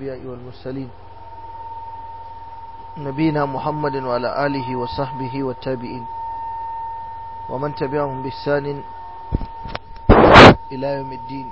الأنبياء والمرسلين نبينا محمد وعلى آله وصحبه والتابعين ومن تبعهم بإحسان إلى يوم الدين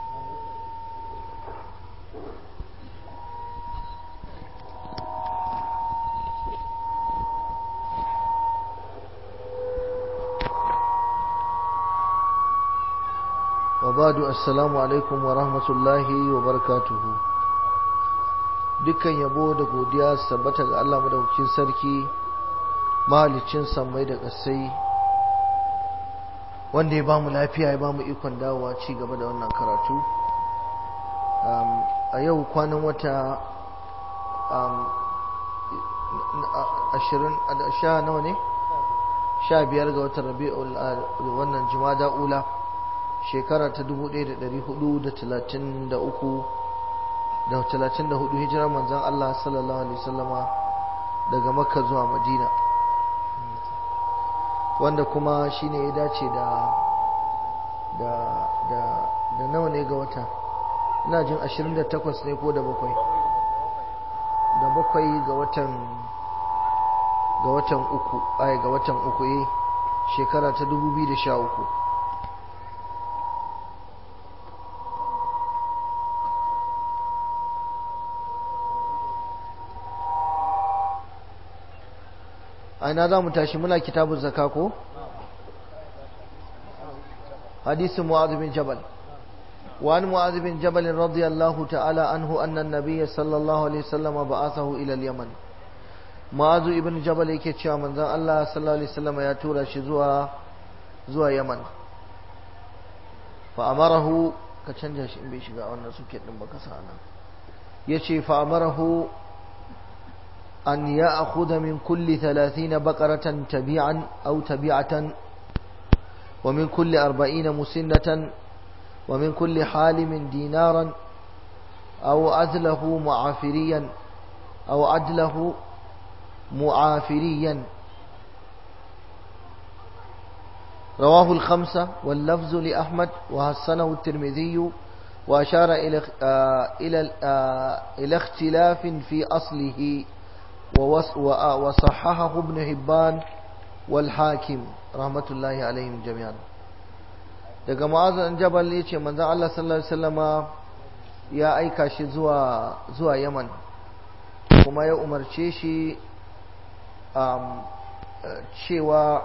وبعد السلام alaikum wa rahmatullahi wa barakatuhu dukkan yabo da godiya sabbata ga Allah madaukakin sarki mahalicin sammai da ƙasai wanda ya bamu lafiya ya bamu ikon dawowa ci gaba da wannan karatu a yau kwanan wata ashirin sha nawa ne sha biyar ga watan rabi'ul wannan jumada ula shekara ta 1433 da 34 hijirar manzan Allah sallallahu alaihi wasallama daga makka zuwa madina wanda kuma shine ya dace da da da da nawa ne ga wata ina jin 28 ne ko da bakwai da bakwai ga watan ga watan uku ai ga watan uku eh shekara ta 2013 aina za mu tashi muna kitabun zaka ko hadisin mu'adh bin jabal وعن معاذ بن جبل رضي الله تعالى عنه أن النبي صلى الله عليه وسلم بعثه إلى اليمن معاذ ابن جبل yake cewa manzon Allah sallallahu alaihi wasallam ya tura shi zuwa zuwa Yaman fa amarahu ka canja shi in bai shiga wannan suke din baka sana yace fa amarahu أن يأخذ من كل ثلاثين بقرة تبيعا أو تبيعة ومن كل أربعين مسنة ومن كل حالم دينارا أو عدله معافريا أو عدله معافريا رواه الخمسة واللفظ لأحمد وحسنه الترمذي وأشار إلى إلى إلى اختلاف في أصله وصححه ابن هبان والحاكم رحمة الله عليهم جميعا daga ma'azin jabal ya ce manzan Allah sallallahu Alaihi wasallama ya aika shi zuwa zuwa yaman kuma ya umarce shi um, cewa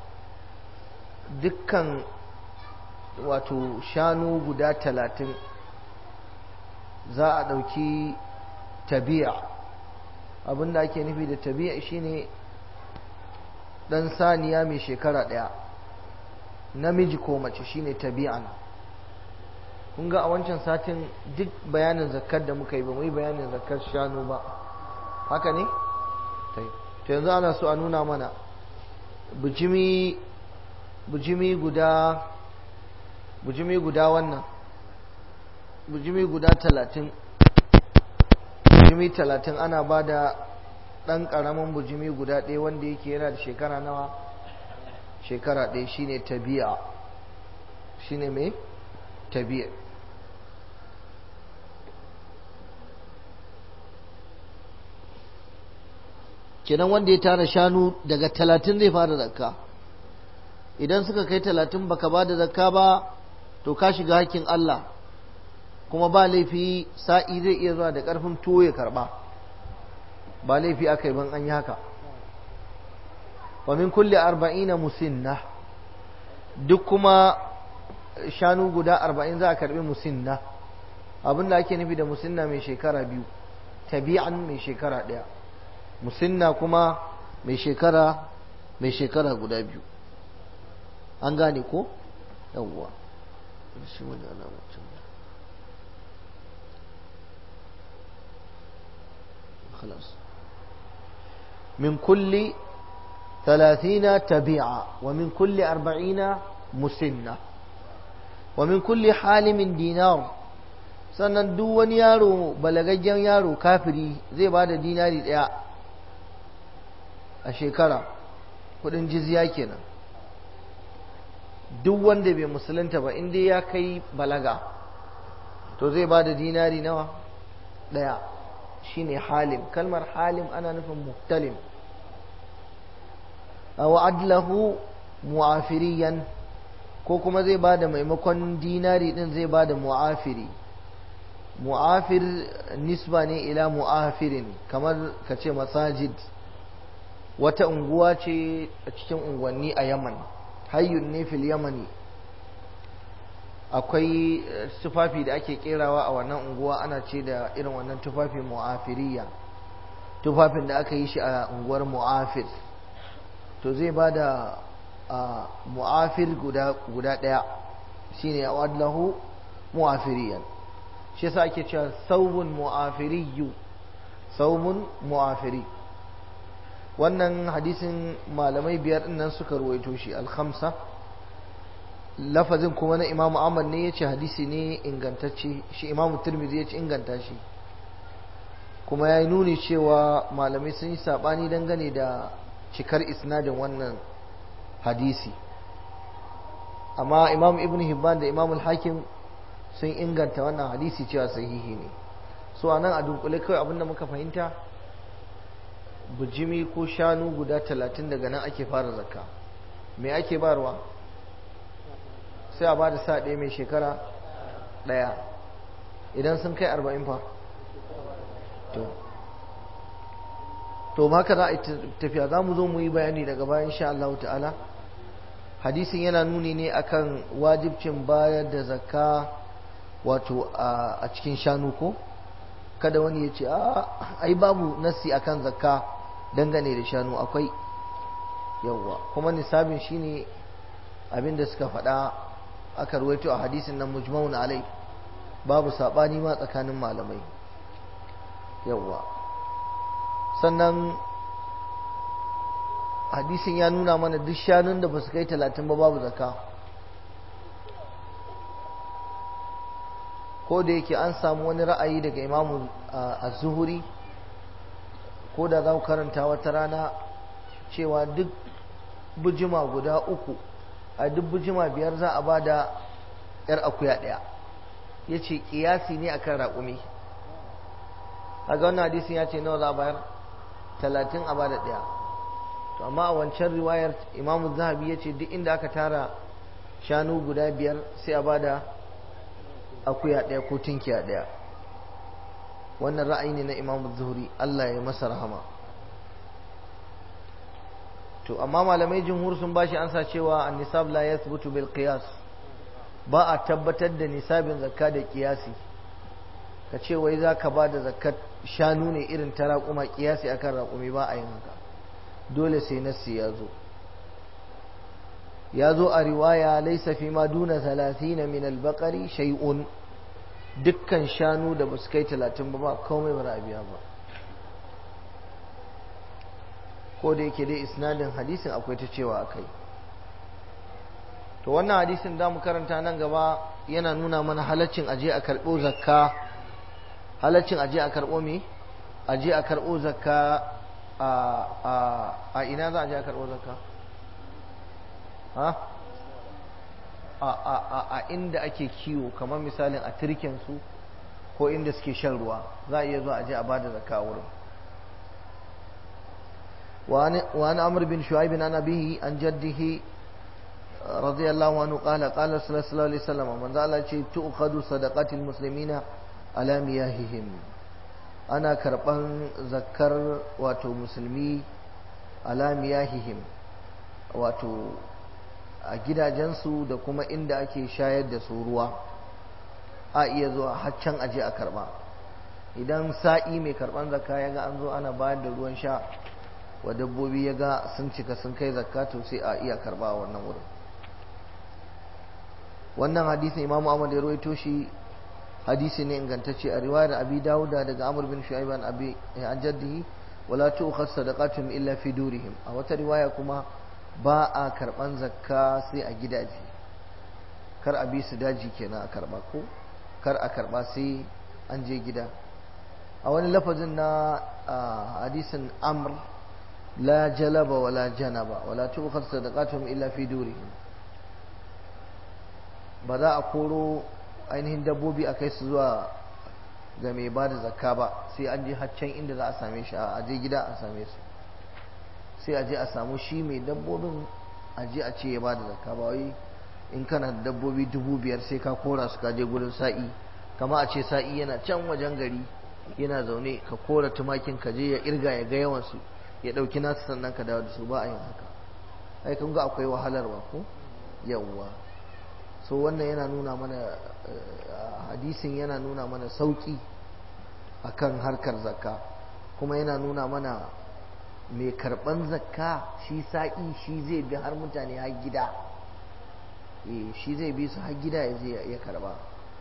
dukkan wato shanu guda talatin za a ɗauki tabi'a abinda ake nufi da tabi'a shine dan saniya mai shekara daya namiji ko mace shine tabi'an kun ga a wancan satin duk bayanin zakkar da muka yi ba mu yi bayanin zakkar shanu ba haka ne ta yanzu ana so a nuna mana bujimi bujimi guda bujimi guda wannan bujimi guda talatin bujimi talatin ana ba da ɗan ƙaramin bujimi guda ɗaya wanda yake yana da shekara nawa shekara ɗaya shine tabi'a shine mai tabi'a kenan wanda ya tara shanu daga talatin zai fara zakka idan suka kai talatin baka ba da zakka ba to ka shiga hakkin Allah kuma ba laifi sa'i zai iya zuwa da ƙarfin tuwo ya karɓa ba laifi aka yi ban an yi haka wa min kulle arba'ina musinna duk kuma shanu guda arba'in za a karɓi musinna abin da ake nufi da musinna mai shekara biyu tabi'an mai shekara ɗaya musinna kuma mai shekara mai shekara guda biyu an gane ko yawwa shi wani alamacin خلاص من كل ثلاثين تبيعة ومن كل أربعين مسنة ومن كل حالم دينار sannan duk wani yaro balagaggen yaro kafiri zai ba da dinari ɗaya a shekara kudin jizya kenan duk wanda bai musulunta ba inda ya kai balaga to zai ba da dinari nawa ɗaya shine halim kalmar halim ana nufin muhtalim aw adlahu mu'afiriyan ko kuma zai bada maimakon dinari din zai bada mu'afiri mu'afir nisba ne ila mu'afirin kamar ka ce masajid wata unguwa ce a cikin unguwanni a yaman hayyun ne fil yamani akwai tufafi da ake kerawa a wannan unguwa ana ce da irin wannan tufafi mu'afiriya tufafin da aka yi shi a unguwar mu'afir to zai ba da mu'afir guda ɗaya shine wadlahu mu'afiriyan shi yasa ake cewa saubun mu'afiriyu saubun mu'afiri wannan hadisin malamai biyar nan suka ruwaito shi alhamsa lafazin kuma na imamu ahmad ne ya ce hadisi ne ingantacce shi imamu turmizi ya ce inganta shi kuma ya yi nuni cewa malamai sun yi saɓani dangane da cikar isnadin wannan hadisi amma imam ibn hibban da imam hakim sun inganta wannan hadisi cewa sahihi ne so a nan a dunkule kawai abinda muka fahimta bujimi ko shanu guda talatin daga nan ake fara zakka me ake barwa sai a ba da sa ɗaya mai shekara ɗaya idan sun kai arba'in fa to to haka za a yi tafiya za mu zo mu yi bayani daga bayan sha Allah ta'ala hadisin yana nuni ne akan wajibcin bayar da zakka wato a cikin shanu ko kada wani ya ce ai babu nasi akan zakka dangane da shanu akwai yawwa kuma nisabin shine abin da suka faɗa aka ruwaito a hadisin nan mujmaun alai babu sabani ma tsakanin malamai yawwa sannan hadisin ya nuna mana duk shanun da ba su kai talatin ba babu zaka ko da yake an samu wani ra'ayi daga imamu a zuhuri ko da za ku karanta wata rana cewa duk bujima guda uku a duk bujima biyar za a ba da ‘yar akuya ɗaya ya ce ƙiyasi ne akan raƙumi a ga wannan hadisin ya ce nawa za a bayar talatin a ba da ɗaya to amma a wancan riwayar imamu zahabi ya ce duk inda aka tara shanu guda biyar sai a ba da akuya ɗaya ko tinkiya ɗaya wannan ra'ayi ne na imamu zuhuri allah ya masa rahama to amma malamai jumhur sun bashi ansa cewa an-nisab la yathbutu bil qiyas ba a tabbatar da nisabin zakka da kiyasi ka ce wai zaka ba da zakat shanu ne irin ta raƙuma kiyasi akan raƙumi ba a yin haka dole sai nassi ya zo ya zo a riwaya laisa fi ma duna 30 min al-baqari shay'un dukkan shanu da basu kai 30 ba ba komai ba a biya ba ko da yake dai isnadin hadisin akwai ta cewa akai to wannan hadisin da mu karanta nan gaba yana nuna mana halaccin aje a karɓo zakka halaccin aje a karɓo me aje a karɓo zakka a a a ina za a je a karɓo zakka ha a a a a inda ake kiwo kamar misalin a turken su ko inda suke shan ruwa za a iya zuwa aje a bada zakka wurin وعن عمرو بن شعيب عن أبيه عن جده رضي الله عنه قال قال صلى الله عليه وسلم من ذا الله تؤخذ صدقات المسلمين على مياههم أنا كربان ذكر واتو مسلمي على مياههم واتو a gidajensu da kuma inda ake shayar da su ruwa a iya zuwa haccan aje a karba idan sa'i mai karban zakka ya ga an zo ana bayar da ruwan sha wa dabbobi ya ga sun cika sun kai zakka to sai a iya karba a wannan wurin wannan hadisin imamu ahmad ya rawaito shi hadisi ne ingantacce a riwayar abi dauda daga amr bin shu'aib an abi an jaddihi wala tu'khad sadaqatun illa fi durihim a wata riwaya kuma ba a karban zakka sai a gidaje kar a bi su daji kenan a karba ko kar a karba sai an je gida a wani lafazin na hadisin amr لا جلب ولا جنب ولا تؤخذ صدقاتهم إلا في دورهم ba za a koro ainihin dabbobi a kai su zuwa ga mai ba da zakka ba sai an je haccan inda za a same shi a je gida a same su sai a je a samu shi mai dabbobin a je a ce ya ba da zakka ba wai in kana da dabbobi dubu biyar sai ka kora su ka je gurin sa'i kama a ce sa'i yana can wajen gari yana zaune ka kora tumakin ka je ya irga ya ga yawan su ya dauki nasu sannan ka dawo da su ba a yin haka ai kun ga akwai wahalarwa ko yawwa so wannan yana nuna mana hadisin yana nuna mana sauki akan harkar zakka kuma yana nuna mana mai karban zakka shi sa'i shi zai bi har mutane har gida eh shi zai bi su har gida ya je ya karba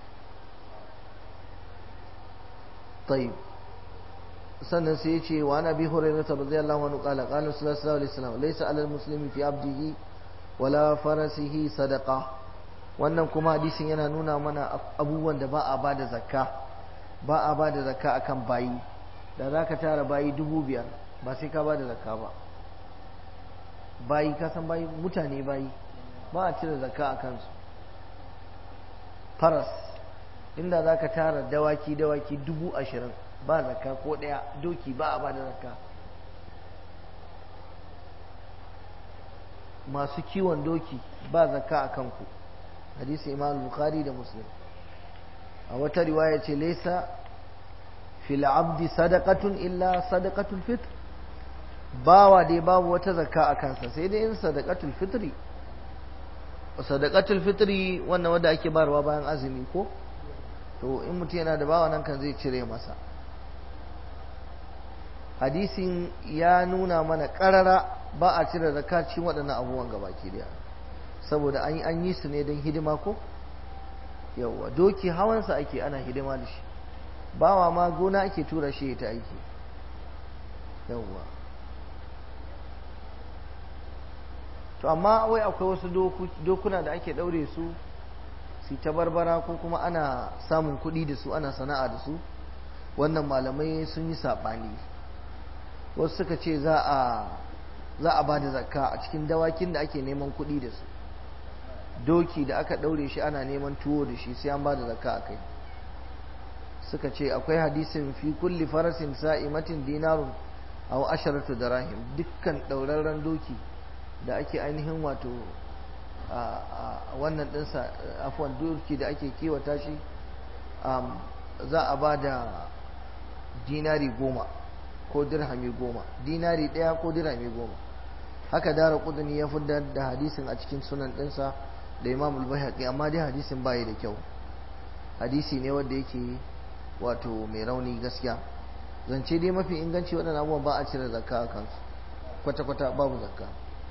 طيب sannan sai ya ce wa ana bi hurairah radiyallahu anhu qala qala sallallahu alaihi wasallam laysa alal muslimi fi abdihi wala farasihi sadaqa wannan kuma hadisin yana nuna mana abubuwan da ba a bada zakka ba a bada zakka akan bayi da zaka tara bayi dubu biyar ba sai ka bada zakka ba bayi ka san bayi mutane bayi ba a cire zakka a kansu faras inda zaka tara dawaki dawaki dubu ashirin ba zakka ko ɗaya doki ba a ba da zakka masu kiwon doki ba zakka a kanku hadisi imam bukhari da muslim a wata riwaya ce laisa fil abdi sadaqatun illa sadaqatul fitr bawa dai babu wata zakka a kansa sai dai in sadaqatul fitri sadaqatul fitri wannan wanda ake barwa bayan azumi ko to in mutum yana da bawa nan kan zai cire masa hadisin ya nuna mana karara ba a cire zakacin waɗannan abubuwan gabaki daya saboda an an yi su ne don hidima ko yawwa doki hawansa ake ana hidima da shi bawa ma gona ake tura shi ta aiki yawwa to amma wai akwai wasu dokuna da ake ɗaure su su ta barbara ko kuma ana samun kuɗi da su ana sana'a da su wannan malamai sun yi saɓani wasu suka ce za a za a ba da zakka a cikin dawakin da ake neman kuɗi da su doki da aka ɗaure shi ana neman tuwo da shi sai an ba da zakka a kai suka ce akwai hadisin fi kulli farasin sa'imatin dinarun aw asharatu darahim dukkan ɗaurarren doki da ake ainihin wato a wannan ɗinsa afuwan doki da ake kiwata shi za a ba da dinari goma ko dirhami goma dinari ɗaya ko dirhami goma haka dara kudini ya fitar da hadisin a cikin sunan ɗinsa da imam al amma dai hadisin bayi da kyau hadisi ne wanda yake wato mai rauni gaskiya zance dai mafi inganci waɗannan abubuwan ba a cire zakka a kansu kwata-kwata babu zakka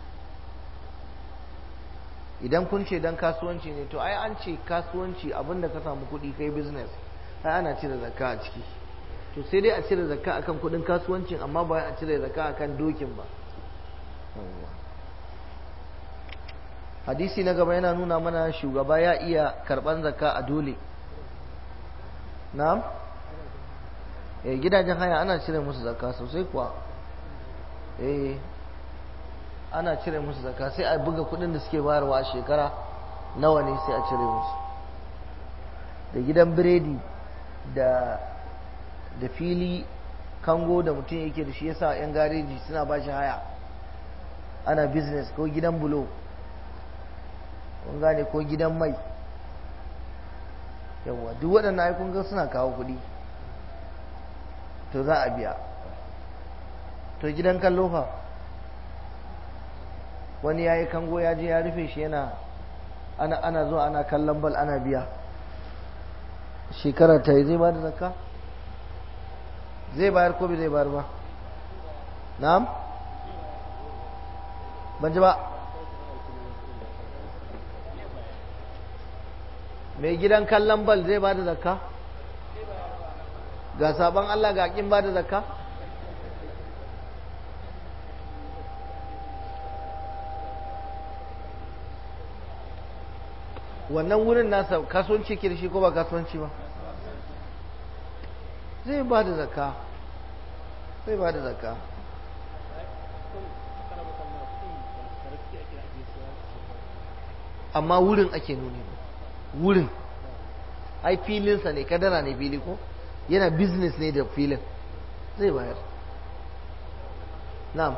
idan kun ce dan kasuwanci ne to ai an ce kasuwanci abinda ka samu kuɗi kai business ai ana cire zakka a ciki to sai dai a cire zakka akan kuɗin kasuwancin amma ba a cire zakka akan dokin ba hadisi na gaba yana nuna mana shugaba ya iya karɓan zakka a dole na'am eh gidajen haya ana cire musu zakka sosai kuwa eh ana cire musu zakka sai a buga kudin da suke bayarwa a shekara nawa ne sai a cire musu da gidan biredi da da fili kango da mutum yake da shi yasa yan gareji suna ba shi haya ana business ko gidan bulo kun gane ko gidan mai yawa duk waɗannan aikun ga suna kawo kuɗi to za a biya to gidan kallo fa wani ya yi kango ya je ya rufe shi yana ana, ana zuwa ana kallon bal ana biya shekara ta yi zai ba da zakka zai bayar ko bai zai bayar ba na'am ban ji ba mai gidan kallon bal zai ba da zakka ga sabon Allah ga kin ba da zakka wannan wurin nasa kasuwanci ke da shi ko ba kasuwanci ba zai ba da zakka zai ba da zakka amma wurin ake nuni wurin ai filinsa ne kadara ne fili ko yana business ne da filin zai bayar na'am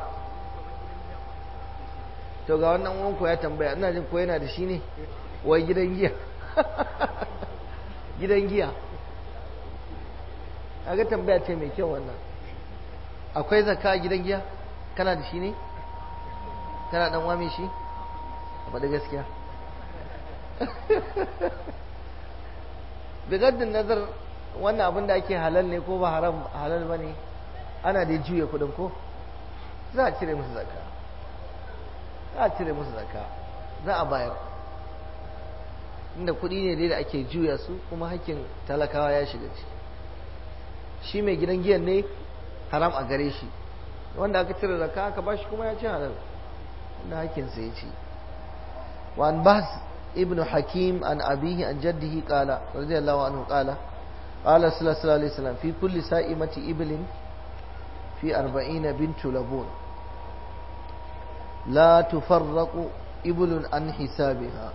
to ga wannan wanko ya tambaya ina jin ko yana da shi ne wai gidan giya gidan giya a ga tambaya ce mai kyau wannan akwai zakka a gidan giya kana da shi ne kana dan wame shi a faɗi gaskiya bigaddin nazar wannan abin da ake halal ne ko ba haram halal ba ne ana da juya kudin ko za a cire musu zakka za a cire musu zakka za a bayar inda kudi ne dai da ake juya su kuma hakkin talakawa ya shiga ciki shi mai gidan giyan ne haram a gare shi wanda aka cire zakka aka bashi kuma ya ci halal wanda hakkinsa ya ci وعن بهز ابن حكيم عن أبيه عن جده قال رضي الله عنه قال قال صلى الله عليه وسلم في كل سائمة إبل في أربعين بنت لبون لا تفرق إبل عن حسابها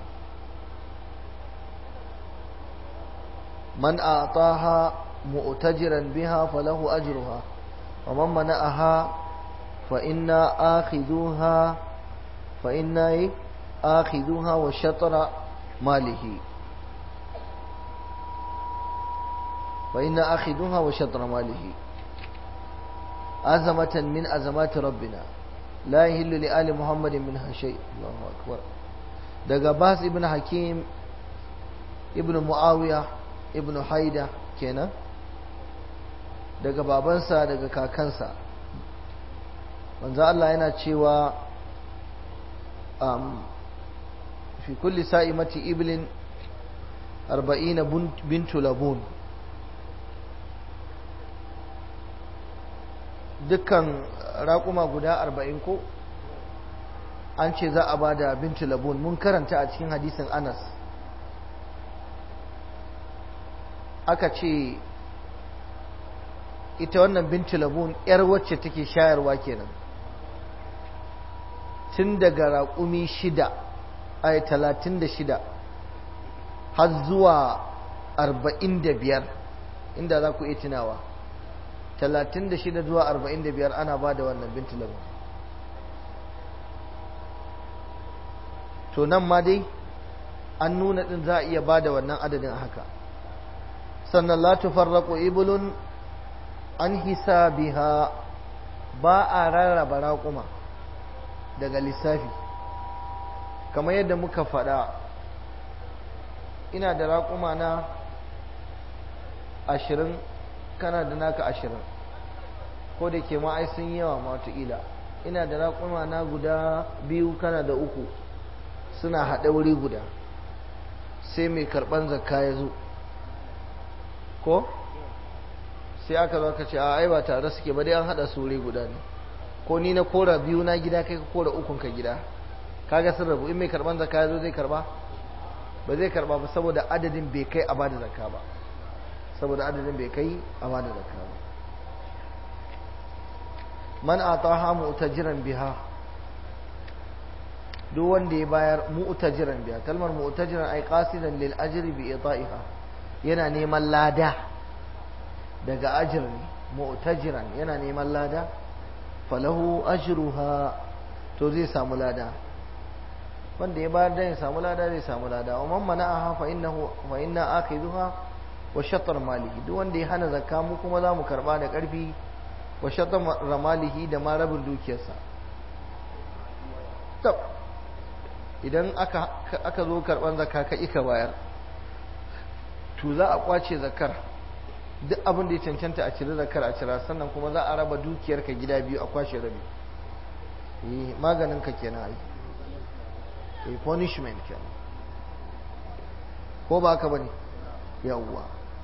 من أعطاها مؤتجرا بها فله أجرها ومن منعها فإنا آخذوها فإنا آخذوها وشطر ماله فإن آخذوها وشطر ماله أزمة من أزمات ربنا لا يهل لآل محمد منها شيء الله أكبر daga Bas ibn Hakim ibn Muawiya ibn Haida kenan daga babansa daga kakansa manzo Allah yana cewa في كل سائمة إبل أربعين بنت لبون dukkan raƙuma guda arba'in ko an ce za a ba da bintu labun mun karanta a cikin hadisin anas aka ce ita wannan bintu labun 'yar wacce take shayarwa kenan tun daga raƙumi shida ay talatin da shida har zuwa arba'in da biyar inda za ku iya tunawa talatin da shida zuwa arba'in da biyar ana ba da wannan binti labar to nan ma dai an nuna ɗin za a iya ba da wannan adadin haka sannan la tufarraqu ibulun an hisabiha ba a rarraba raƙuma daga lissafi kamar yadda muka faɗa ina da raƙuma na ashirin kana da naka ashirin ko da ke ma'ai sun yawa matuƙila ina da raƙuma na guda biyu kana da uku suna haɗe wuri guda sai mai karɓan zakka ya zo ko sai aka zo ka ce a ai ba tare suke ba dai an haɗa su wuri guda ne ko ni na kora biyu na gida kai ka kora ukun ka gida kaga sun rabu in mai karban zakka ya zo zai karba ba zai karba ba saboda adadin bai kai a bada zakka ba saboda adadin bai kai a bada zakka ba man ataha mu'tajiran biha duk wanda ya bayar mu'tajiran biha kalmar mu'tajiran ai qasidan lil ajri bi ita'iha yana neman lada daga ajr ne mu'tajiran yana neman lada falahu ajruha to zai samu lada wanda ya bayar da ya samu lada zai samu lada wa man mana'aha fa innahu fa inna akhidhuha wa shatr malihi duk wanda ya hana zakka mu kuma za mu karba da karfi wa shatr malihi da ma rabin dukiyarsa tab idan aka aka zo karban zakka ka ika bayar to za a kwace zakkar duk abin da ya cancanta a cire zakar a cira sannan kuma za a raba dukiyar ka gida biyu a kwashe rabi eh maganin ka kenan ai eh punishment kenan ko ba haka bane yawwa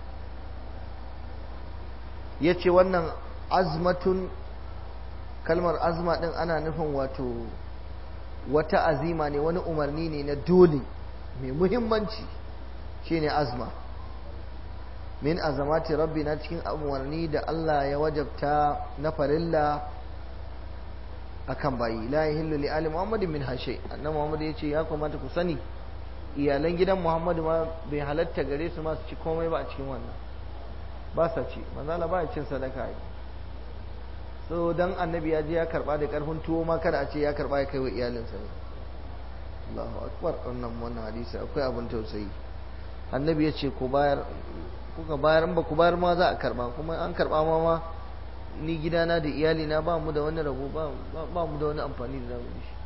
yace wannan azmatun kalmar azma din ana nufin wato wata azima ne wani umarni ne na dole mai muhimmanci shine azma min azamati rabbina cikin umarni da Allah ya wajabta na farilla akan bayi la yahillu li ali muhammadin min hashe annabi muhammad ya ce ya kamata ku sani iyalan gidan muhammadu ma bai halatta gare su ma su ci komai ba a cikin wannan ba sa ci manzala ba ya cin sadaka yi so dan annabi ya je ya karba da karfin tuwo ma kada a ce ya karba ya kai wa iyalinsa ne Allahu akbar wannan wannan hadisi akwai abin tausayi annabi ya ce ku bayar kuka bayar ba ku bayar ma za a karba kuma an karba ma ma ni gidana da iyalina ba mu da wani rabo ba ba mu da wani amfani da zamu shi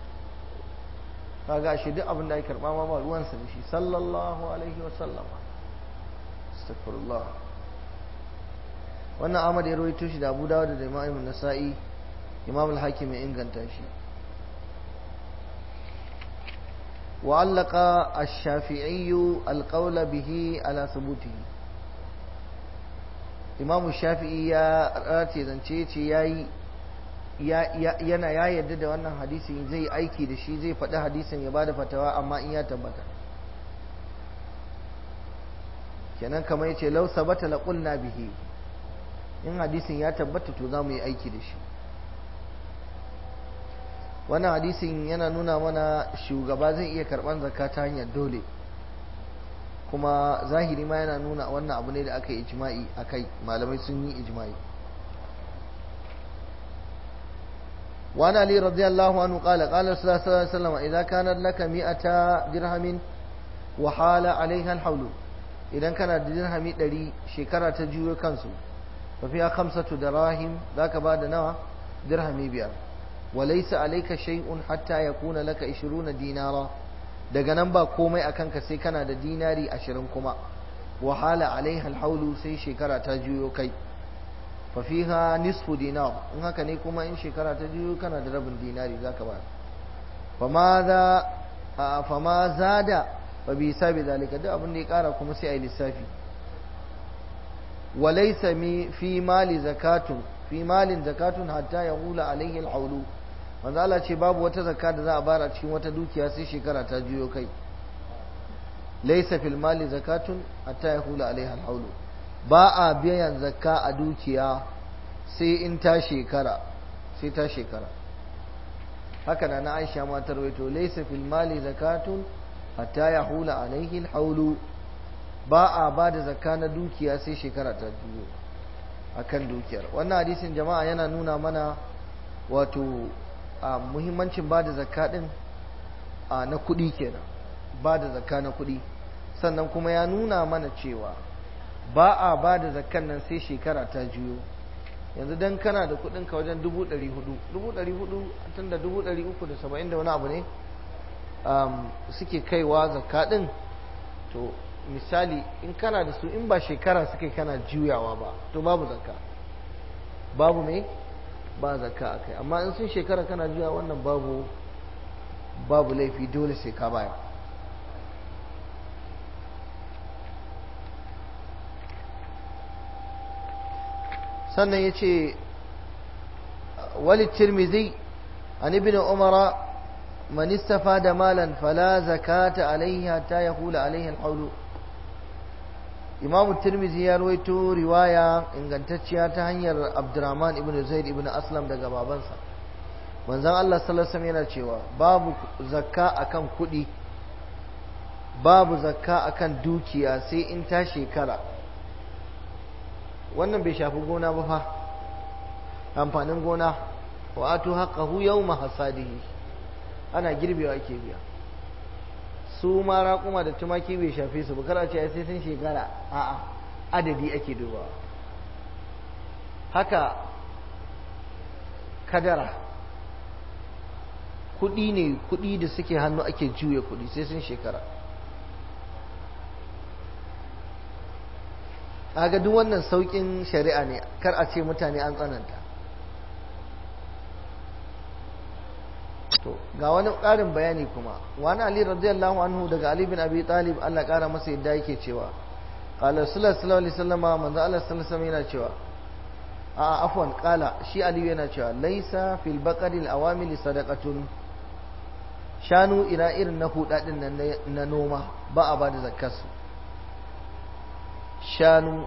kaga shi duk abin da ya karba ma ba ruwansa da shi sallallahu alaihi wa sallama astaghfirullah wannan Ahmad ya rawaito shi da Abu Dawud da Imam Nasa'i Imam al-Hakim ya inganta shi وعلق الشافعي القول به على ثبوته إمام الشافعي يا راتي zance ce yayi yana ya yarda da wannan hadisin zai aiki da shi zai faɗi hadisin ya bada fatawa amma in ya tabbata kenan kamar yace law sabata la qulna bihi in hadisin ya tabbata to za mu yi aiki da shi wannan hadisin yana nuna mana shugaba zai iya karɓar zakka ta hanyar dole kuma zahiri ma yana nuna wannan abu ne da aka yi ijma'i akai malamai sun yi ijma'i وعن علي رضي الله عنه قال قال صلى الله عليه وسلم إذا كانت لك مئة درهم وحال عليها الحول إذا كانت درهم دري شكرة تجيو كنسو ففيها خمسة دراهم ذاك بعد نوع درهم بيار وليس عليك شيء حتى يكون لك 20 دينارا daga nan ba komai a kanka sai kana da dinari ashirin kuma wahala alaiha alhaulu sai shekara ta juyo kai fafiha nisfu dinar in haka ne kuma in shekara ta juyo kana da rabin dinari zaka ba fama zada ba bi sabi zalika duk abin da ya kara kuma sai a yi lissafi walaysa fi mali zakatun fi malin zakatun hatta yahula alaihi alhaulu manzo Allah ce babu wata zakka da za a bara cikin wata dukiya sai shekara ta juyo kai laysa fil mali zakatun hatta yahula alaiha alhaulu ba a biyan zakka a dukiya sai in ta shekara sai ta shekara haka na Aisha ma ta rawaito laysa fil mali zakatun hatta yahula alaihi alhaulu ba a ba da zakka na dukiya sai shekara ta juyo akan dukiyar wannan hadisin jama'a yana nuna mana wato a muhimmancin ba da zakka din a na kuɗi kenan ba da zakka na kuɗi sannan kuma ya nuna mana cewa ba a ba da zakkan nan sai shekara ta juyo yanzu dan kana da kuɗin ka wajen dubu ɗari hudu dubu ɗari hudu tun da dubu ɗari uku da saba'in da wani abu ne suke kaiwa zakka ɗin to misali in kana da su in ba shekara suka kana juyawa ba to babu zakka babu mai ba zakka a kai amma in sun shekara kana juya wannan babu babu laifi dole sai ka baya sannan ya ce wali tirmizi an ibn umara man istafada malan fala zakata alaihi hatta yahula alaihi alhawlu imamu tirmizi ya rawaito riwaya ingantacciya ta hanyar abdurrahman ibn zaid ibn aslam daga babansa manzon Allah sallallahu alaihi yana cewa babu zakka akan kuɗi babu zakka akan dukiya sai in ta shekara wannan bai shafi gona ba fa amfanin gona wa atu haqqahu yawma hasadihi ana girbewa ake biya su ma raƙuma da tumaki bai shafe su ba kar a ce sai sun shekara a'a adadi ake dubawa haka kadara kuɗi ne kuɗi da suke hannu ake juya kuɗi sai sun shekara aga duk wannan sauƙin shari'a ne kar a ce mutane an tsananta to ga wani ƙarin bayani kuma wani ali radiyallahu anhu daga ali bin abi talib Allah ƙara masa yadda yake cewa qala sallallahu alaihi wasallam manzo Allah sallallahu alaihi yana cewa a afwan qala shi ali yana cewa laisa fil baqari al awamil sadaqatun shanu ina irin na hudadin nan na noma ba a bada zakkarsu shanu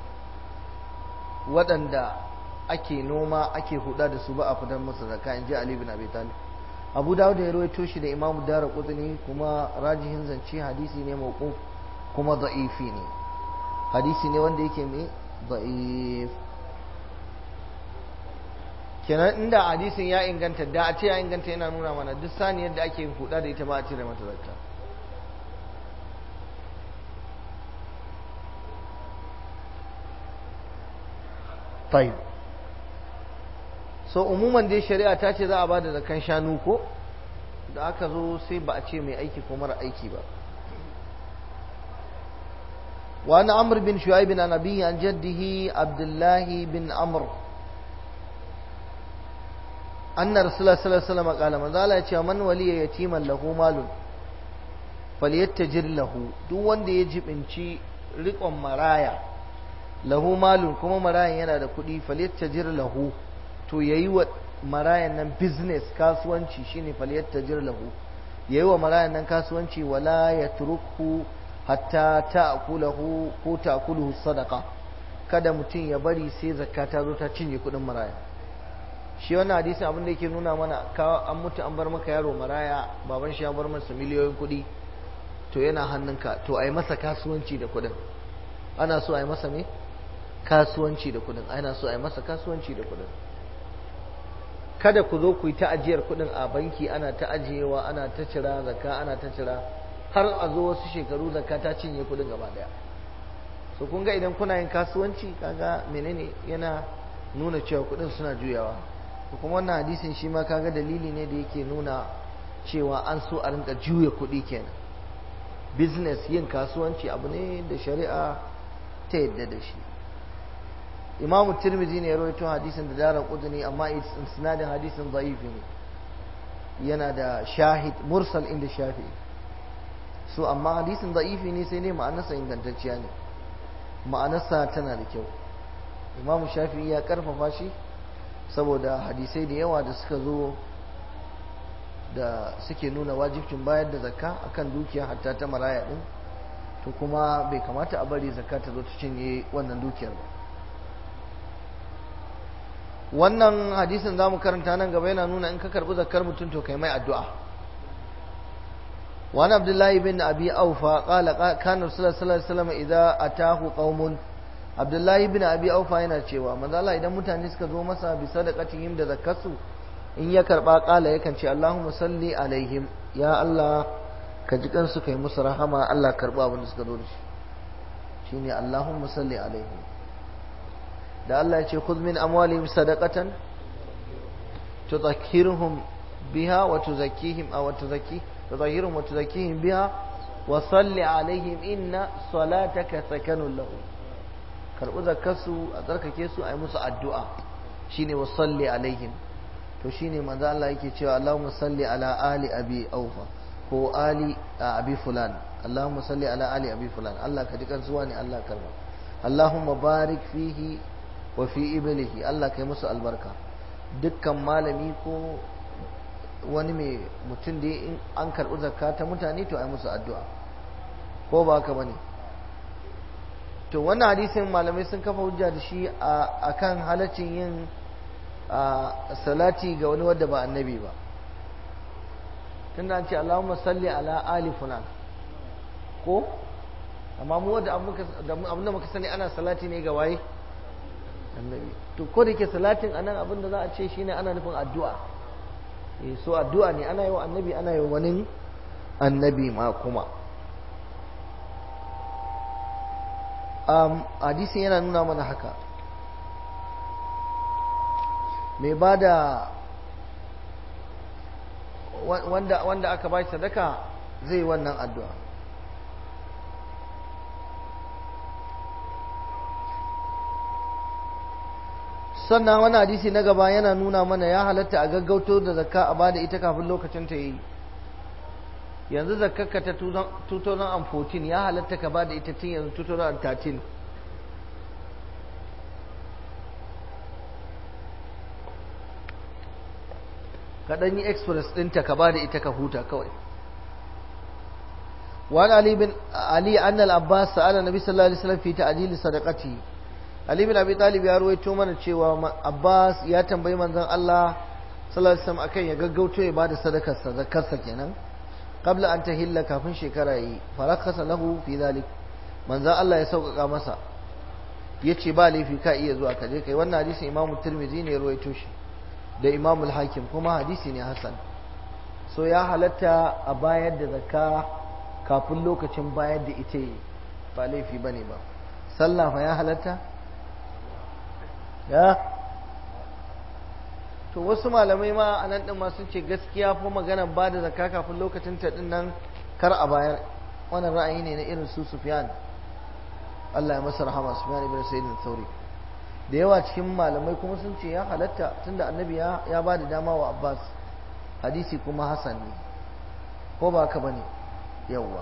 waɗanda ake noma ake huda da su ba a fitar masa zakka in ji ali bin abi talib abu dawud ya rawaito shi da imamu dara kutuni kuma rajihin zance hadisi ne mawquf kuma da'ifi ne hadisi ne wanda yake mai ضعيف kenan inda hadisin ya inganta da a ce ya inganta yana nuna mana duk saniyar da ake huda da ita ba a cire mata zakka tayyib so umuman dai shari'a ta ce za a bada zakan shanu ko da aka zo sai ba a ce mai aiki ko mara aiki ba وعن عمرو بن شعيب عن أبيه عن جده عبد الله بن عمرو أن رسول الله صلى الله عليه وسلم قال من ذا من ولي يتيما له مال فليتجر له duk wanda ya jibinci riƙon maraya lahu malun kuma marayan yana da kuɗi falyattajir lahu to yayi wa marayan nan business kasuwanci shine falyattajir lahu yayi wa marayan nan kasuwanci wala yatruku hatta ta'kulahu ko ta'kuluhu sadaqa kada mutum ya bari sai zakka ta zo ta cinye kuɗin maraya shi wannan hadisi abin da yake nuna mana ka an mutu an bar maka yaro maraya baban shi ya bar masa miliyoyin kuɗi to yana hannunka to ai masa kasuwanci da kuɗin ana so ai masa me kasuwanci da kuɗin ana so ai masa kasuwanci da kuɗin kada ku zo ku yi ta ajiyar kuɗin a banki ana ta ajiyewa ana ta cira zakka ana ta cira har a zo wasu shekaru zakka ta cinye kuɗin gaba daya so kun ga idan kuna yin kasuwanci kaga menene yana nuna cewa kuɗin suna juyawa kuma wannan hadisin shi ma kaga dalili ne da yake nuna cewa an so a rinka juya kuɗi kenan business yin kasuwanci abu ne da shari'a ta yadda da shi imamu tirmidhi ne ya rawaito hadisin da dara kudini amma sinadin hadisin zaifi ne yana da shahid mursal inda shafi so amma hadisin zaifi ne sai ne ma'anarsa ingantacciya ne ma'anarsa tana da kyau imamu shafi ya karfafa shi saboda hadisai da yawa da suka zo da suke nuna wajibcin bayar da zakka akan dukiya hatta ta maraya din to kuma bai kamata a bari zakka ta zo ta cinye wannan dukiyar ba wannan hadisin zamu karanta nan gaba yana nuna in ka karbi zakkar mutum to kai mai addu'a وعن عبد الله بن أبي أوفى قال كان رسول الله صلى الله عليه وسلم إذا أتاه قوم عبد الله بن أبي أوفى yana cewa manzo Allah idan mutane suka zo masa bi sadaqatihim da zakkarsu in ya karba kala yakan ce Allahumma salli alaihim ya Allah ka ji kansu kai musu rahama Allah karba abin da suka zo da shi shine Allahumma salli alaihim da Allah ya ce khudh min amwalihim sadaqatan tudhakkiruhum biha wa tuzakkihim aw tuzakki tudhakkiruhum wa tuzakkihim biha wa salli alaihim inna salataka sakanun lahum karbi zakkarsu a tsarkake su a yi musu addu'a shine wa salli alaihim to shine manzo Allah yake cewa Allahumma salli ala ali abi aufa ko ali abi fulan Allahumma salli ala ali abi fulan Allah ka ji kansuwa ne Allah karba Allahumma barik fihi wa fi iblihi Allah kai musu albarka dukkan malami ko wani mai mutum da in an karɓi zakka ta mutane to ai musu addu'a ko ba haka bane to wannan hadisin malamai sun kafa hujja da shi akan halaccin yin salati ga wani wadda ba annabi ba tunda an ce Allahumma salli ala ali fulan ko amma mu wadda abin da muka sani ana salati ne ga waye annabi to ko da ke salatin anan abin da za a ce shine ana nufin addu'a eh so addu'a ne ana yi wa annabi ana yi wa wani annabi ma kuma um, hadisin yana nuna mana haka mai ba da wanda, wanda aka ba shi sadaka zai wannan addu'a sannan wani hadisi na gaba yana nuna mana ya halatta a gaggauto da zakka a bada ita kafin lokacin ta yi yanzu zakkarka ta 2014 ya halatta ka bada ita tun yanzu 2013 ka ɗan yi express ɗinta ka bada ita ka huta kawai وعن علي بن علي أن العباس سأل النبي صلى الله عليه وسلم في تعجيل صدقته Ali bin Abi Talib ya ruwaito mana cewa Abbas ya tambayi manzon Allah sallallahu alaihi wasallam akan ya gaggauto ya bada sadakar sa zakarsa kenan qabla an tahilla kafin shekara yi farakasa lahu fi zalik manzon Allah ya sauƙaƙa masa ya ce ba laifi ka iya zuwa ka je kai wannan hadisin imamu turmizi ne ya ruwaito shi da imamu hakim kuma hadisi ne hasan so ya halatta a bayar da zakka kafin lokacin bayar da ita yi ba laifi ba ne ba sallah fa ya halatta ya to wasu malamai ma a nan ɗin ma sun ce gaskiya fa magana ba da zakka kafin lokacin ta ɗin nan kar a bayar wannan ra'ayi ne na irin su sufyan Allah ya masa rahama sufyan ibn sa'id al-thawri da yawa cikin malamai kuma sun ce ya halatta tunda annabi ya ya ba da dama wa abbas hadisi kuma hasan ne ko ba haka bane yawwa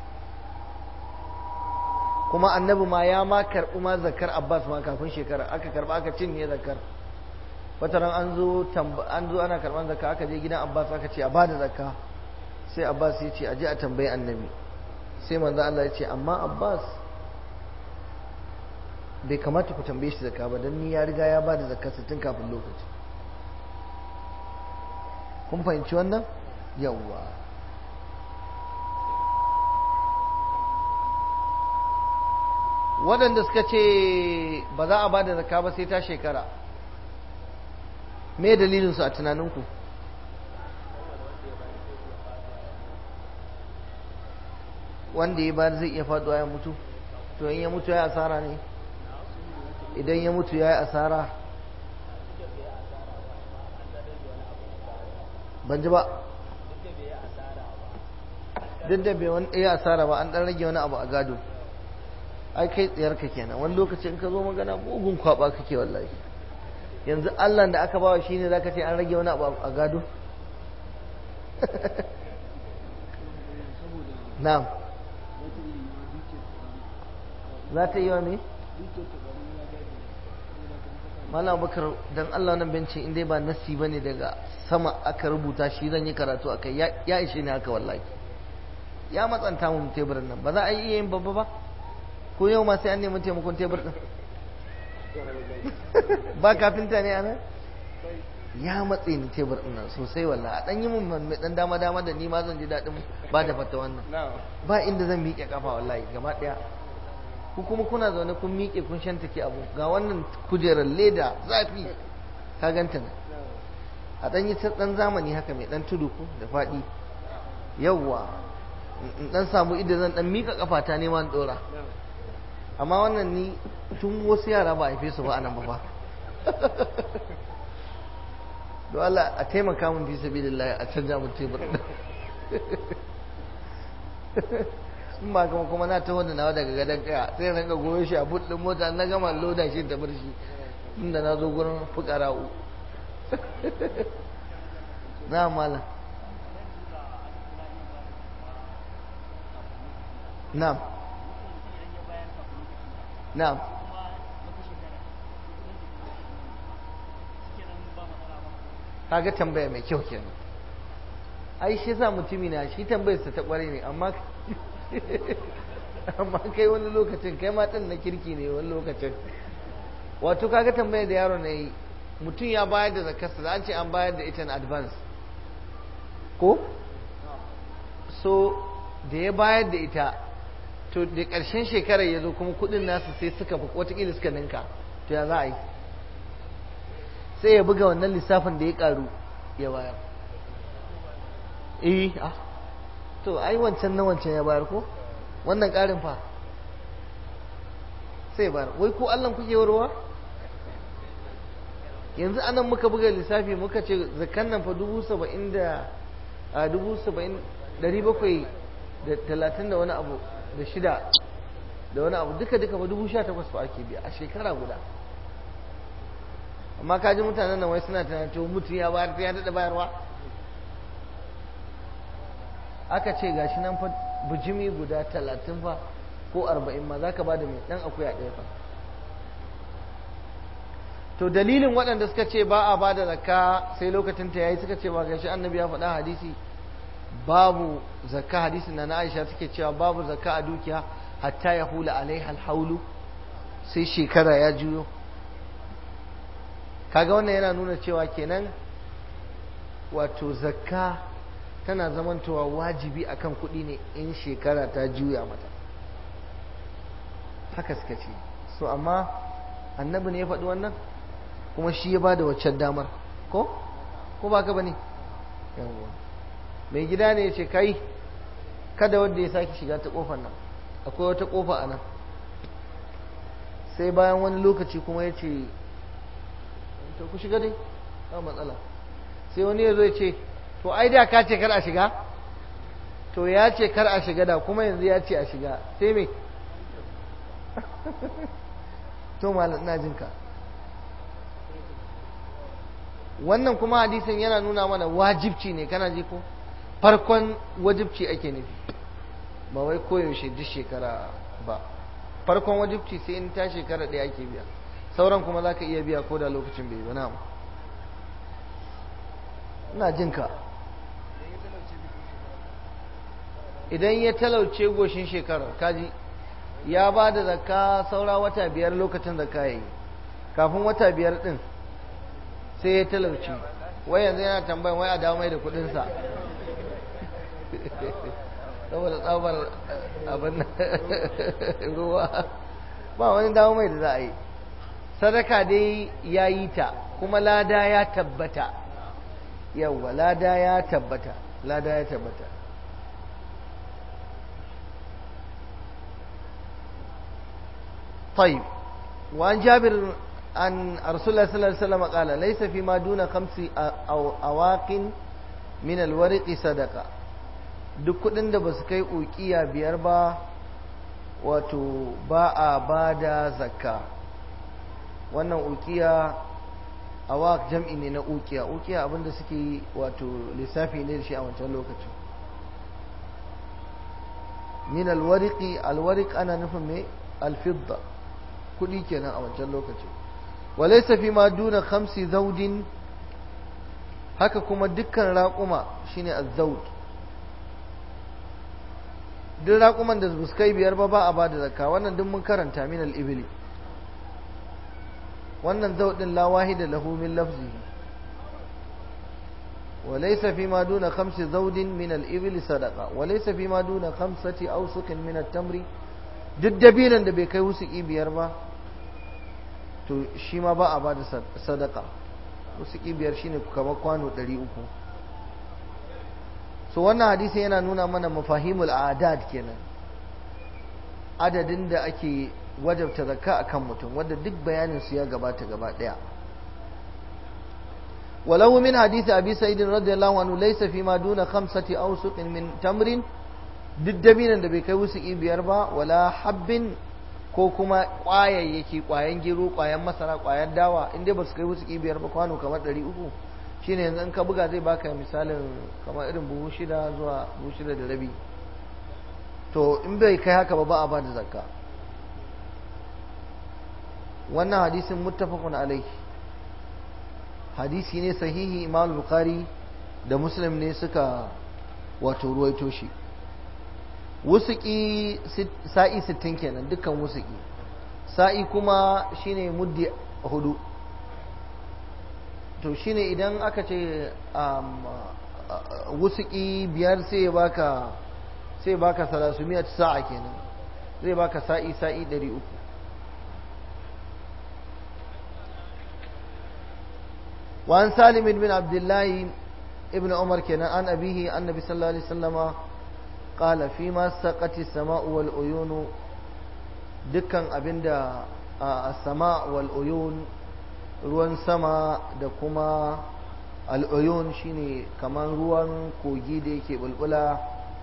kuma annabi ma ya ma karɓi ma zakar abbas ma kafin shekara aka karɓa aka cinye zakar wata ran an zo an zo ana karɓar zakka aka je gidan abbas aka ce a bada zakka sai abbas ya ce a je a tambayi annabi sai manzo Allah ya ce amma abbas bai kamata ku tambaye shi zakka ba dan ni ya riga ya bada zakka tun kafin lokaci kun fahimci wannan yawwa waɗanda suka ce ba za a ba da zaka ba sai ta shekara me dalilinsu a tunaninku wanda ya ba zai iya faɗuwa ya mutu to in ya mutu ya asara ne idan ya mutu ya yi asara ban ji ba duk da bai wani iya asara ba an ɗan rage wani abu a gado ai kai tsayarka kenan wani lokaci in ka zo magana mugun kwaba kake wallahi yanzu Allah da aka bawa shine zaka ce an rage wani abu a gado na'am za ta yi wa me Malam Bakar dan Allah nan bencin in dai ba nasi bane daga sama aka rubuta shi zan yi karatu akai ya ishe ni haka wallahi ya matsanta mun teburin nan ba za a yi iya yin babba ba ko yau ma sai an nemi taimakon tebur din ba kafinta ne anan ya matse ni tebur din nan sosai wallahi a dan yi mun mai dan dama dama da ni ma zan ji dadin ba da fata wannan ba inda zan miƙe kafa wallahi gaba daya ku kuma kuna zaune kun miƙe kun shantake abu ga wannan kujerar leda zafi ka ganta nan a dan yi dan zamani haka mai dan tudu ko da faɗi yawwa in dan samu idan zan dan miƙa kafata ne ma in dora amma wannan ni tun wasu yara ba a haife su ba a nan ba fa don Allah a taimaka mun fi sabilillah a canja mun tebur in ba kama kuma na taho da nawa daga gadon kaya sai na ga goyo shi a buɗin mota na gama loda shi ta bar shi inda na zo gurin fukara'u na mala na'am na'am kaga tambaya mai kyau kenan ai shi sa mutumi na shi tambayarsa ta kware ne amma amma kai wani lokacin kai ma na kirki ne wani lokacin wato kaga tambayar da yaro na yi mutum ya bayar da zakarsa da an ce an bayar da ita in advance ko so da ya bayar da ita to da ƙarshen shekarar ya zo kuma kudin nasu sai suka fi watakila suka ninka to ya za a yi sai ya buga wannan lissafin da ya karu ya bayar eh ah to ai wancan na wancan ya bayar ko wannan karin fa sai bayar wai ko Allah kuke warwa yanzu anan muka buga lissafi muka ce zakan nan fa dubu saba'in da a dubu saba'in dari bakwai da talatin da wani abu da shida da wani abu duka duka ba dubu sha takwas fa ake biya a shekara guda amma kaji mutanen nan wai suna tunanin cewa mutum ya bayar ya daɗa bayarwa aka ce gashi nan fa bujimi guda talatin fa ko arba'in ma za ka ba da mai ɗan akuya ɗaya fa to dalilin waɗanda suka ce ba a ba da zakka sai lokacin ta yayi suka ce ba gashi annabi ya faɗa hadisi babu zakka hadisin na Aisha suke cewa babu zakka a dukiya hatta ya hula alaiha alhaulu sai shekara ya juyo kaga wannan yana nuna cewa kenan wato zakka tana zamantowa wajibi akan kuɗi ne in shekara ta juya mata haka suka ce so amma annabi ne ya faɗi wannan kuma shi ya ba da waccan damar ko ko ba ka ba ne yawwa mai gida ne ya ce kai kada wanda ya sake shiga ta kofar nan akwai wata kofa a nan sai bayan wani lokaci kuma ya ce to ku shiga dai ba matsala sai wani ya zo ya ce to ai da ka ce kar a shiga to ya ce kar a shiga da kuma yanzu ya ce a shiga sai me to malam ina jin ka wannan kuma hadisin yana nuna mana wajibci ne kana ji ko farkon wajibci ake nufi ba wai koyaushe duk shekara ba farkon wajibci sai in ta shekara ɗaya ake biya sauran kuma za ka iya biya ko da lokacin bai ba na ina jin ka idan ya talauce goshin shekarar kaji ya ba da zakka saura wata biyar lokacin zakka ya yi kafin wata biyar din sai ya talauce wai yanzu yana tambayin wai a dawo mai da kudinsa saboda tsabar abin ruwa ba wani dawo mai da za a yi sadaka dai ya yi ta kuma lada ya tabbata yawwa lada ya tabbata lada ya tabbata طيب وعن جابر عن رسول الله صلى الله عليه وسلم قال ليس فيما دون خمس أو أواق من الورق صدقة duk kudin da ba su kai ukiya biyar ba wato ba a ba da zakka wannan ukiya awak jam'i ne na ukiya ukiya abinda suke wato lissafi ne da shi a wancan lokacin min alwariki alwarik ana nufin mai alfidda kudi kenan a wancan lokacin walaysa fi ma duna khamsi zawdin haka kuma dukkan raƙuma shine az-zawd duk raƙuman da su kai biyar ba ba a ba da zakka wannan duk mun karanta min al-ibli wannan zawdin la wahida lahu min lafzihi وليس فيما دون خمس زود من الإبل صدقة وليس فيما دون خمسة أوسق من التمر duk dabilan da bai kai wusuki biyar ba to shi ma ba a ba da sadaka wusuki biyar shine kamar kwano 300 so wannan hadisi yana nuna mana mafahimul adad kenan adadin da ake wajabta zakka akan mutum wanda duk bayanin su ya gabata gaba daya ولو من حديث أبي سعيد رضي الله عنه ليس فيما دون خمسة أوسق من تمر duk dabinan da bai kai wusuki biyar ba wala habbin ko kuma ƙwayayyaki ƙwayan gero ƙwayan masara ƙwayan dawa inda ba su kai wusuki biyar ba kwano kamar ɗari uku shine yanzu in ka buga zai baka misalin kamar irin buhu shida zuwa buhu shida da rabi to in bai kai haka ba ba a ba da zakka wannan hadisin muttafaqun alaihi hadisi ne sahihi imam bukhari da muslim ne suka wato ruwaito shi wusuki sa'i 60 kenan dukkan wusuki sa'i kuma shine muddi hudu to shine idan aka ce wusuki biyar sai baka sai baka salasumiyat sa'a kenan zai baka sa'i sa'i 300 وعن سالم بن عبد الله ابن عمر كان عن أبيه النبي صلى الله عليه وسلم قال فيما سقت السماء والعيون dukkan abinda a sama wal uyun ruwan sama da kuma al'uyun shine kamar ruwan kogi da yake bulbula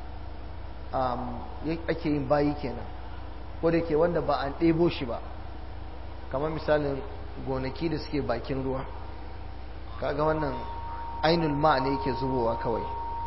ake yin bayi kenan ko da ke wanda ba an ɗebo shi ba kamar misalin gonaki da suke bakin ruwa kaga wannan ainul ma ne yake zubowa kawai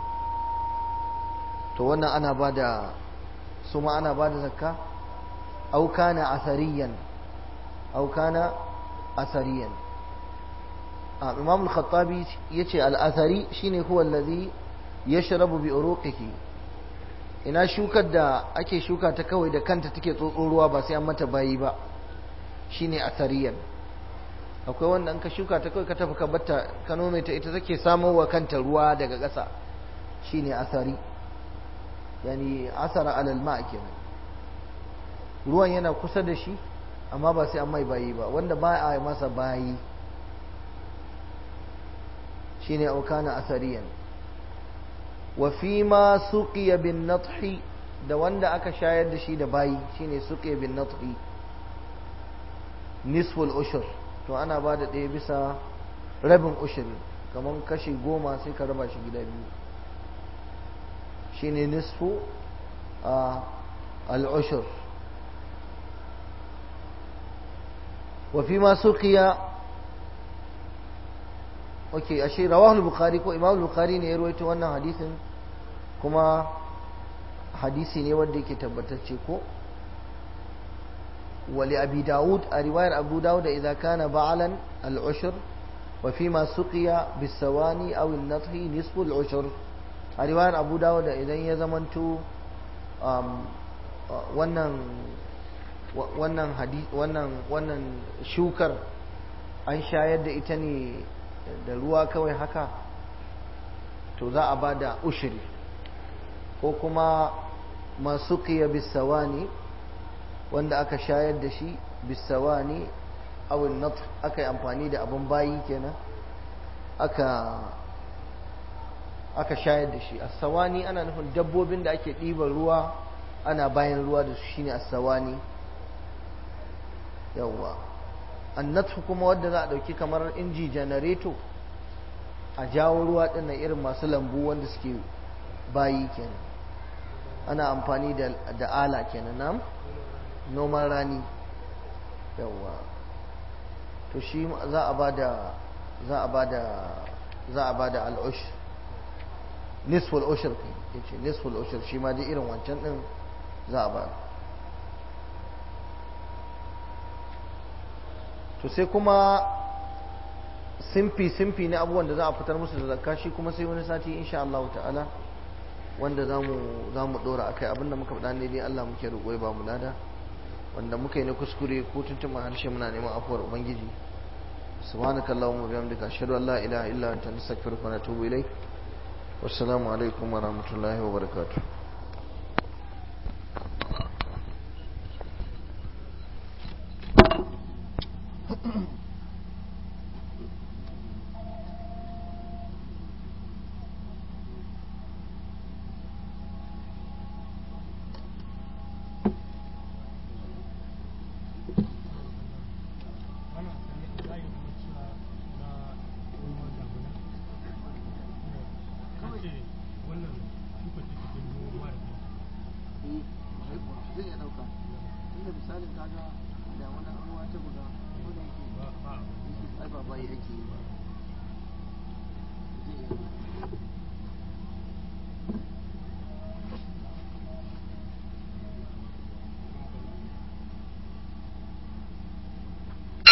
to wannan ana ba da su ma ana ba da zakka aukana asariyan aukana asariyan imam al-khattabi yace al-asari shine huwa allazi yashrabu bi uruqihi ina shukar da ake shuka ta kawai da kanta take tsotso ruwa ba sai an mata bayi ba shine asariyan akwai wanda an ka shuka ta kawai ka tafi ka batta ka nome ta ita take samowa kanta ruwa daga ƙasa shine asari yani asara alal ma kenan ruwan yana kusa da shi amma ba sai an mai bayi ba wanda ba a masa bayi shine aukana asariyan wa fi ma suqiya bin nathi da wanda aka shayar da shi da bayi shine suqiya bin nathi nisful ushur to ana ba da ɗaya bisa rabin ushur kamar kashi goma sai ka raba shi gida biyu shine nisfu al-ushur wa fi ma suqiya okay ashe rawahu al-bukhari ko imam al-bukhari ne ya rawaito wannan hadisin kuma hadisi ne wanda yake tabbatacce ko wali abi daud a riwayar abu daud idza kana ba'alan al-ushr wa fi ma suqiya bisawani aw an-nathi nisfu al-ushr a riwayar abu daud idan ya zamanto wannan wannan wannan wannan shukar an shayar da ita ne da ruwa kawai haka to za a ba da ushiri ko kuma masu kiya bisawani wanda aka shayar da shi bisawani awin nat aka yi amfani da abin bayi kenan aka aka shayar da shi asawani ana nufin dabbobin da ake ɗiban ruwa ana bayan ruwa da su shine asawani yawwa annatu kuma wadda za a ɗauki kamar inji janareto a jawo ruwa ɗin na irin masu lambu wanda suke bayi kenan ana amfani da ala kenan nam noman rani yawwa to shi za a ba da za a ba da za a ba da al'ush nisful ushur kai yace nisful ushur shi ma dai irin wancan din za a ba to sai kuma simfi-simfi na abubuwan da za a fitar musu da zakka shi kuma sai wani sati insha Allah ta'ala wanda za mu dora akai abinda muka faɗa ne dai Allah muke roƙo ya ba mu lada wanda muka yi na kuskure ko tuntuma harshe muna neman afuwar ubangiji subhanakallahumma bihamdika ashhadu an la ilaha illa anta nastaghfiruka wa natubu ilaik wassalamu alaikum wa rahmatullahi wa barakatuh misalin kaga da wani ruwa ta buga ko da yake ba ba yake ba